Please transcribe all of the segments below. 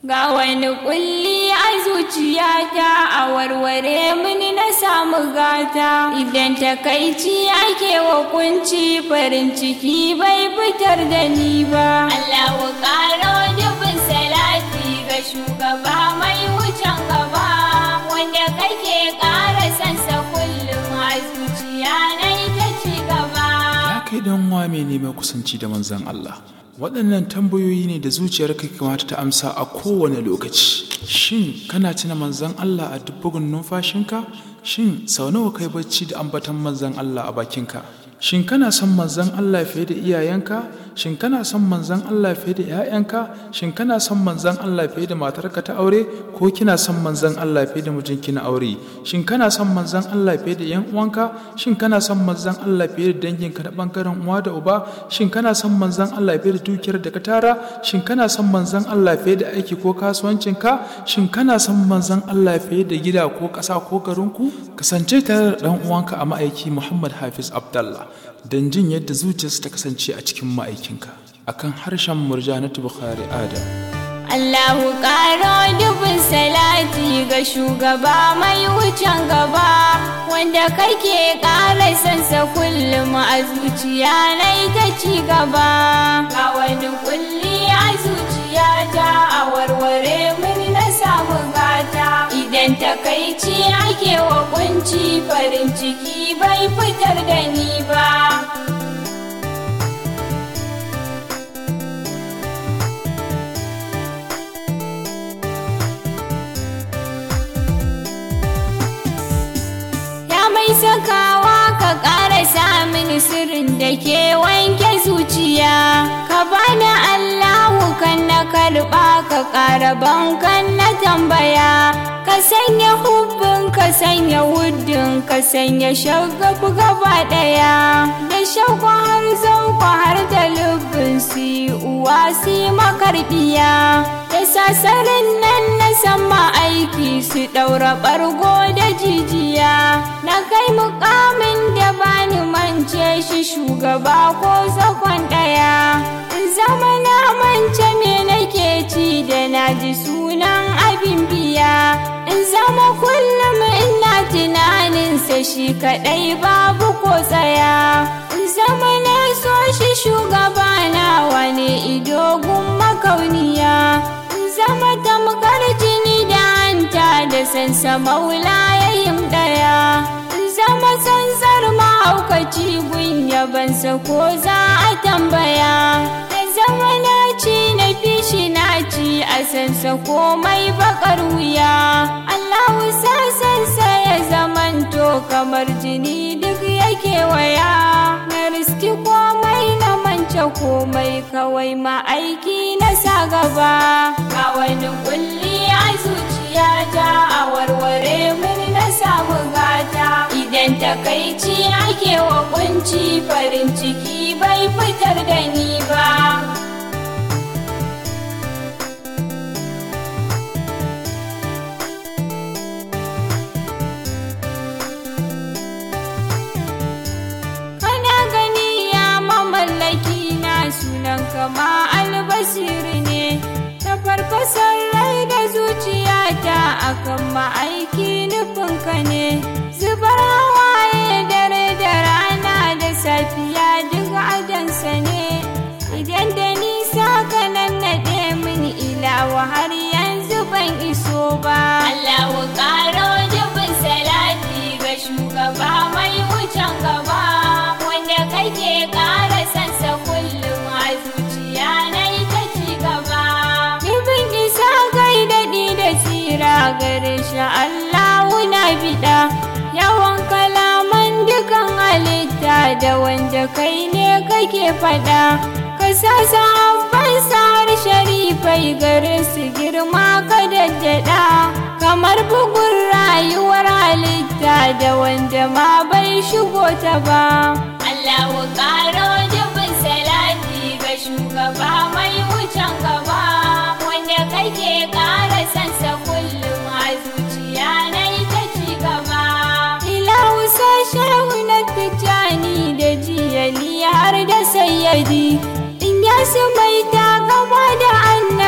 Ga wani kulli a zuciyata a warware mini na samu gata idan takaici ake wa kunci farin ciki bai fitar da ni ba. Allahu karo dubin salati ga shugaba mai wucin gaba wanda kake ƙara sansa kullum a zuciya na ta ci gaba. Ya kai dan uwa mai neman kusanci da manzon Allah. Waɗannan tambayoyi ne da zuciyarka kamata ta amsa a kowane lokaci. Shin kana tuna manzon Allah a duk bugun numfashinka? Shin sau nawa kai bacci da ambatan manzon Allah a bakinka? Shin kana son manzon Allah fiye da iyayenka? Shin kana son manzon Allah fiye da ‘ya'yanka? Shin kana son manzon Allah fiye da matarka ta aure? Ko kina son manzon Allah fiye da mijinki na aure? Shin kana son manzon Allah fiye da ‘yan uwanka? Shin kana son manzon Allah fiye da danginka na ɓangaren uwa da uba? Shin kana son manzon Allah fiye da dukiyar da ka tara? Shin kana son manzon Allah fiye da aiki ko kasuwancinka? Shin kana son manzon Allah fiye da gida ko ƙasa ko garinku? Kasance tare da ɗan uwanka a ma'aiki Muhammad Hafiz Abdallah don jin yadda zuciyarsa ta kasance a cikin ma'aikinka akan harshen murjanatu Bukhari Adam. Allahu ƙaro dubin salati ga shugaba mai wucin gaba wanda kake ƙara sansa kullum a zuciya na ta ci gaba. Ga wani kulli a zuciyata a warware mini na samu gata idan takaici ake wa kunci farin ciki bai fitar da ni ba. mai sakawa ka ƙara samun sirrin da ke wanke zuciya ka bani Allahu kan na karɓa ka ƙara bankan na tambaya ka sanya hubbin ka sanya wuddin ka sanya shagafu gaba ɗaya da shauku har zauku har da lubbin si uwa si makarbiya da sasarin nan na sama aiki su ɗaura ɓargo da jijiya na kai mukamin da bani mance shi shugaba ko zakon ɗaya zama na mance me nake ci da na ji sunan abin biya in zama kullum ina tunaninsa shi kaɗai babu ko tsaya in zama na so shi shugaba na wani idogun makauniya in zama tamkar jini da hanta da sansa maula yayin ɗaya zama tsantsar mahaukaci gun yabansa ko za a tambaya da zama na ci na fishi na ci a sansa komai bakar wuya Allahu sasansa ya zamanto kamar jini duk yake waya na riski komai na mance komai kawai ma'aiki na sa gaba ga wani kulli a zuciyata a warware mini na samu gata idan takaici ake wa kunci farin ciki bai fitar da ni ba kana gani ya mamallaki na sunan kama albasiri ne ta farfasar rai da zuciyata akan ma'aiki nufinka ne zubar hawaye dare da rana da safiya duk adansa ne idan da nisa ka nannaɗe min ilawa har yanzu ban iso ba Allahu ƙaro dubin salati ga shugaba mai wucin gaba wanda kake ƙara sansa kullum a zuciya na ta ci gaba Ibin isa gai daɗi da tsira gare shi Allahu na biɗa yawan kalaman dukan halitta da wanda kai ne kake faɗa ka sa sahabban sa'ar sharifai gare su girma ka daddada kamar bugun rayuwar halitta da wanda ma bai shigo ta ba Allahu ƙaro dubin salati ga shugaba mai wucin gaba wanda kake ƙara sansa kullum a zuciya na ta ci gaba ilahu sashen na tijjani da jiyali har da sayyadi in ya su mai ta gaba da annaba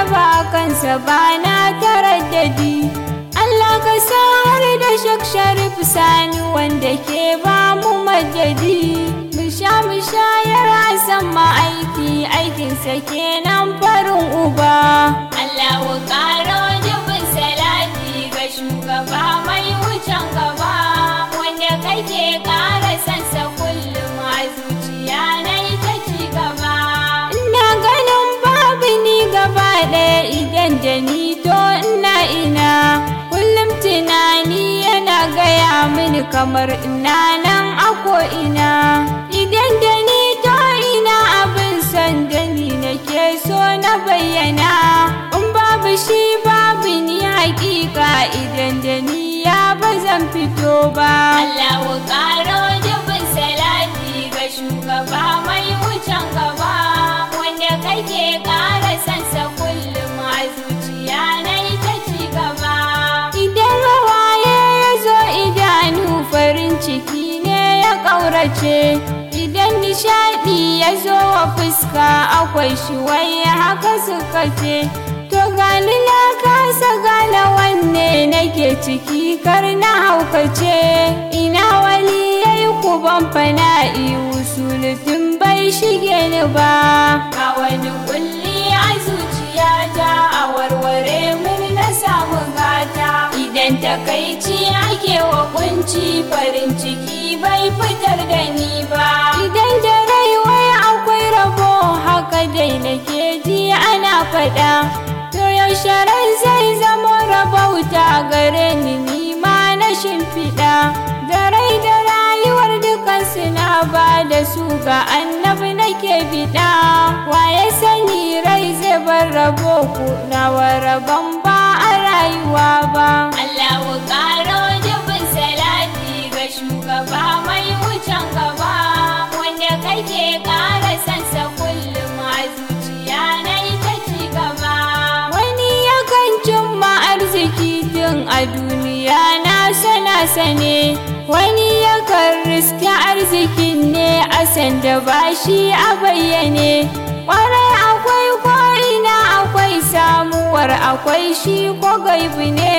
kansa ba na taraddadi Allah ka sa har da shak sharif sani wanda ke ba mu majadi mu sha mu shayar hasan ma'aiki aikinsa kenan farin uba Allah ƙaro jibin salati ga shugaba mai wucin gaba wanda kake ƙara sansa kullum a zuciya na ta ci gaba ina ganin babu ni gaba ɗaya idan da ni to ina ina kullum tunani yana gaya mini kamar ina nan a ko'ina idan da ni to ina abin san da ni nake so na bayyana in babu shi babu ni hakika idan da ni ya ba zan fito ba Allahu ƙaro jibin salati ga shugaba mai wucin gaba wanda kake ƙara sansa kullum a zuciya na ta ci gaba idan hawaye ya zo idanu farin ciki ne ya ƙaurace idan nishaɗi ya zo wa fuska akwai shi wai haka suka ce to gani na kasa gane wanne nake ciki kar na haukace ina wali ya yi kuban fana'i usulutin bai shige ni ba a wani kulli a zuciyata a warware mun na samu gata idan takaici ake wa kunci farin ciki bai fitar da ni ba idan da rai wai akwai rabo haka dai nake ji ana faɗa to yaushe rai zai zama rabauta gare ni nima na shimfiɗa da rai da rayuwar dukansu na ba da su ga annabi nake biɗa waye sani rai zai bar rabo ku nawa rabon ba a rayuwa ba Allahu ƙaro jibin salati ga shugaba mai wucin gaba wanda kake ƙara sansa kullum a zuciya na ta ci gaba wani yakan cimma arziki tun a duniya na sana sane wani yakan riske arzikin ne a sanda ba shi a bayyane kwarai akwai ko'ina akwai samuwar akwai shi ko gaibu ne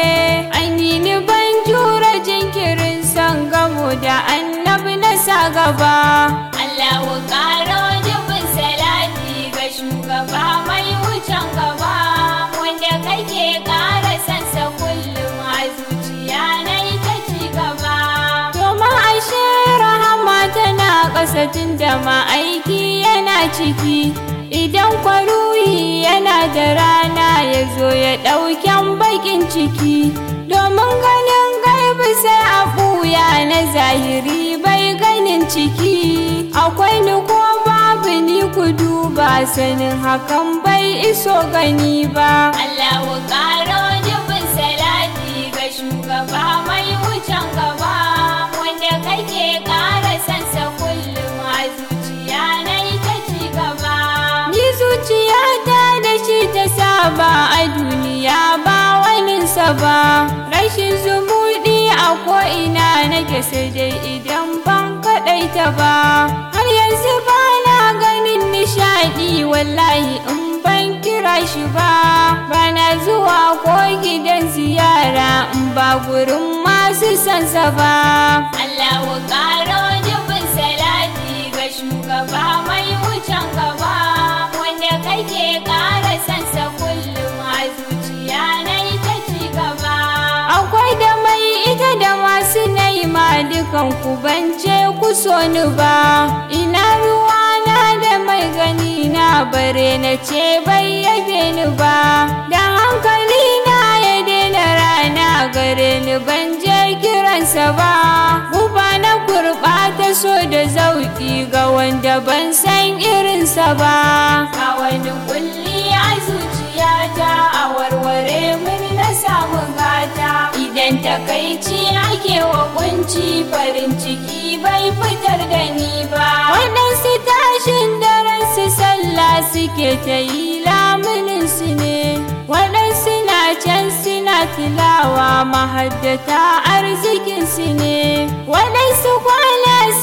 anini ban jura jinkirin san gamo da annabi na sa gaba Allahu ƙaro jibin salati ga shugaba mai wucin gaba wanda kake ƙara sansa kullum a zuciya na ta ci gaba domin ashe rahama tana ƙasa tun da ma'aiki yana ciki idan kwaruyi yana da rana ya zo ya ɗauken bakin ciki domin ganin gaibi sai a ɓuya na zahiri bai ganin ciki akwai ni ko babu ni ku duba sanin hakan bai iso gani ba Allahu ƙaro jibin salati ga shugaba mai wucin gaba wanda kake ƙara sansa kullum a zuciya na ta ci gaba ni zuciyata da shi ta saba a duniya ba waninsa ba rashin zumuɗi a ko'ina nake sai dai idan ban kaɗaita ba har yanzu ba na ganin nishaɗi wallahi in ban kira shi ba bana zuwa ko gidan ziyara in ba gurin masu sansa ba Allahu ƙaro jibin salati ga shugaba mai wucin gaba wanda kake ƙara sansa kullum a zuciya na ta ci gaba akwai da mai ita da masu naima dukan ku bance ku so ni ba ina ruwa na da mai gani na bare na ce bai yabe ni ba da hankali na ya daina rana gare ni ban je kiransa ba guba na gurɓata so da zauki ga wanda ban san irinsa ba a wani kulli a zuciyata a warware mun na samu gata idan takaici ake wa kunci farin ciki bai fitar da ni ba waɗansu tashin daren su sallah suke ta yi lamunin su ne waɗansu na can suna tilawa mahaddata arzikin su ne waɗansu kwana suke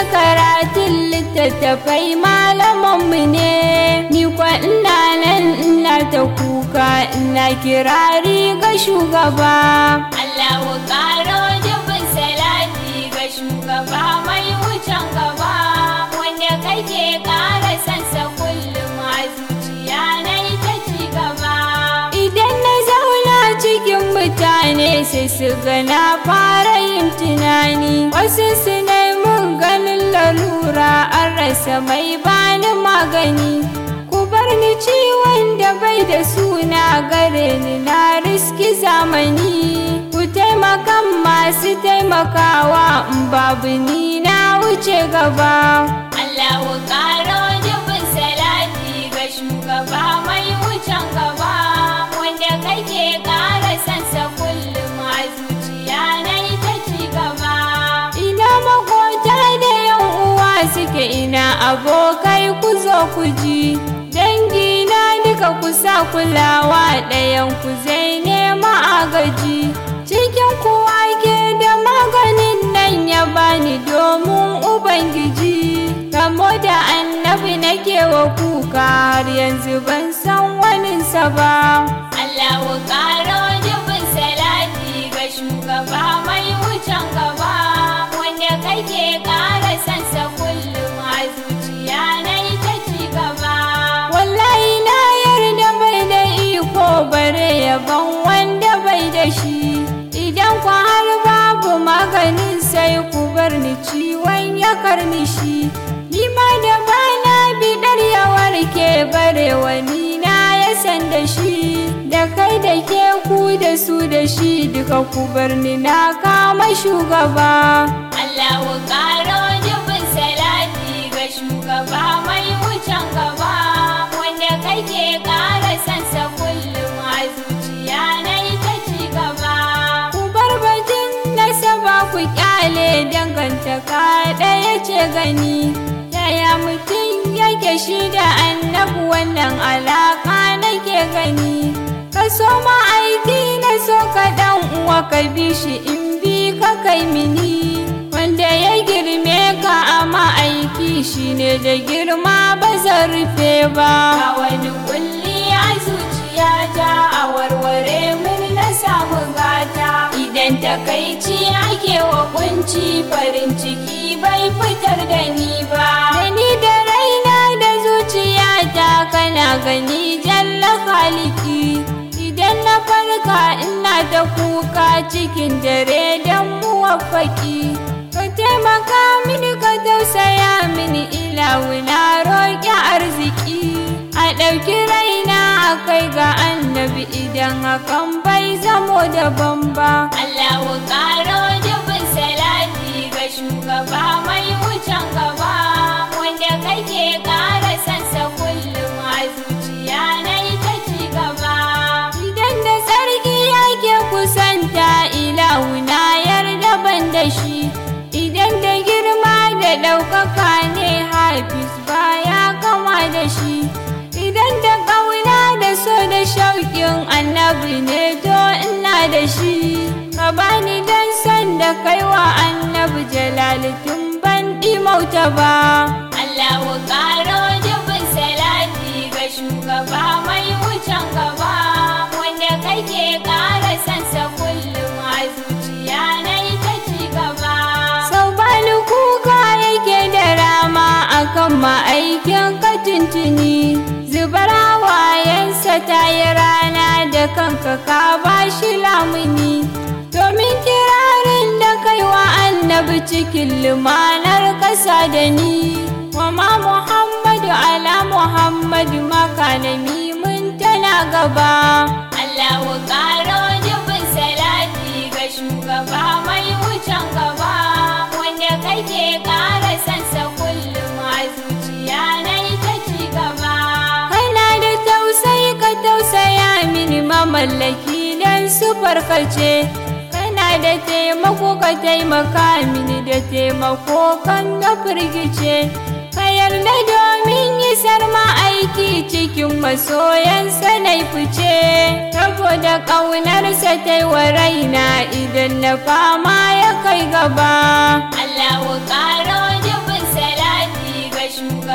karatun littattafai malamanmu ne ni kwa ina nan ina ta kuka ina kirari ga shugaba Allahu karo dubin salati ga shugaba mai wucin gaba wanda kake kara sansa kullum a zuciya na ta ci gaba idan na zauna cikin mutane sai su ga na fara yin tunani wasu su mun ganin lalura an rasa mai bani magani ku bar ni ciwon da bai da suna gare ni na riski zamani ku taimakan masu taimakawa in babu ni na wuce gaba Allahu karo dubin salati ga shugaba mai wucin gaba wanda kake kara sansa kullum a zuciya na ta ci gaba ina makota da yan uwa suke ina abokai ku zo ku ji dangi na duka kusa kulawa ɗayan ku zai nema agaji cikin kuwa ke da maganin nan ya bani domin ubangiji kamo da annabi nake wa kuka har yanzu ban san waninsa ba Allahu karo dubin salati ga shugaba mai wucin gaba wanda kake kara sansa kullum a zuciya na ta ci gaba wallahi na yarda bai da iko bare yaban wanda bai da shi idan ku har babu maganin sai ku bar ni ciwon ya karni shi ni ma da bana bidar ya warke bare wani na ya san da shi da kai da ke ku da su da shi duka ku bar ni na kama shugaba Allahu karo dubin salati ga shugaba mai wucin gaba wanda kake kara sansa kullum a zuciya na ta ci gaba ku bar batun nasaba ku kyale dangantaka ɗaya ce gani yaya mutum yake shi da annabu wannan alaka nake gani ka so ma'aiki na so ka dan uwa ka bi shi in bi ka kai mini wanda ya girme ka a ma'aiki shine da girma ba zan rufe ba a wani kulli a zuciyata a warware mun na samu gata idan takaici ake wa kunci farin ciki bai fitar da ni ba da ni da raina da zuciyata kana gani jalla khaliki idan na farka ina ta kuka cikin dare don muwaffaki ka taimaka mini ka tausaya mini ilawu na roƙi arziki a ɗauki raina a kai ga annabi idan hakan bai zamo daban ba Allahu ƙaro dubin salati ga shugaba mai wucin gaba wanda kake ƙara sansa kullum a zuciya na ta ci gaba idan da sarki yake kusanta ilahu na yarda ban da shi idan da girma da ɗaukaka ne hafiz baya kama da shi idan da ƙauna da so da shauƙin annabi ne to ina da shi ka bani dan san da kaiwa annabi jalalitun ban mauta ba Allahu ƙaro dubin salati ga shugaba mai wucin gaba wanda kake ƙara sansa kullum a zuciya na ta ci gaba sau bani kuka yake da rama akan ma'aikin ka tuntuni zubar hawayensa ta yi rana da kanka ka ba shi lamuni domin kirarin da kaiwa annabi cikin lumanar ƙasa da ni wama muhammadu ala muhammadu maka na mimun tana gaba allahu ƙaro dubin salati ga shugaba mai wucin gaba wanda kake ƙara sansa kullum a zuciya na ta ci gaba kana da tausayi ka tausaya mini mamallaki don su farkace kana da taimako ka taimaka mini da taimako kan na firgice ka yarda domin isar ma'aiki cikin masoyansa na fice saboda ƙaunarsa ta yi wa raina idan na fama ya kai gaba Allahu ƙaro dubin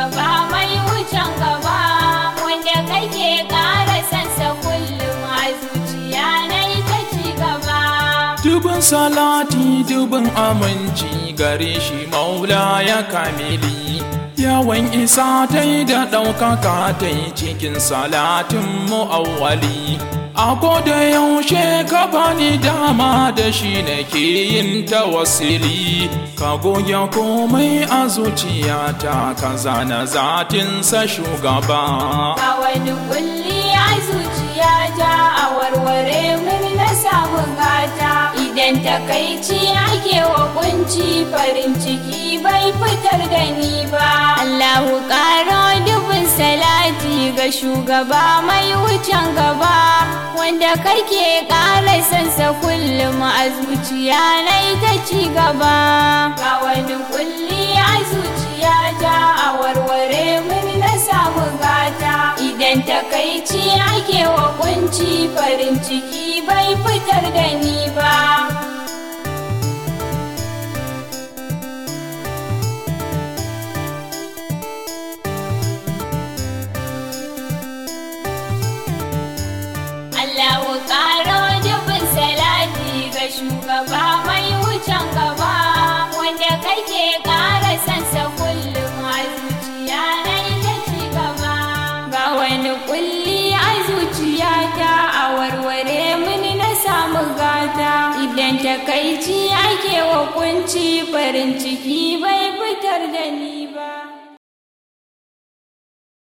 shugaba mai wucin gaba wanda kake ƙara sansa kullum a zuciya na ta ci gaba Dubin salati dubin aminci gare shi maula ya kamili Yawan isa ta yi da ɗaukaka ta yi cikin salatin mu'awwali A da yaushe ka bani dama da shi nake yin tawassili Ka goge komai a zuciyata ka zana zatinsa shugaba a wani kulli a zuciya ta a warware mun na samu gata idan takaici ake wa kunci farin ciki bai fitar da ni ba Allahu karo dubin salati ga shugaba mai wucin gaba wanda kake ƙara sansa kullum a zuciya na ta ci gaba ga wani kulli a zuciya ta a warware mun na samu gata idan takaici ake wa kunci farin ciki bai fitar da ni ba Allahu ƙaro dubin salati ga shugaba mai wucin gaba wanda kake ƙara sansa kullum a zuciya na ta ci gaba ga wani kulli a zuciyata a warware mini na samu gata idan takaici ake wa kunci farin ciki bai fitar da ni ba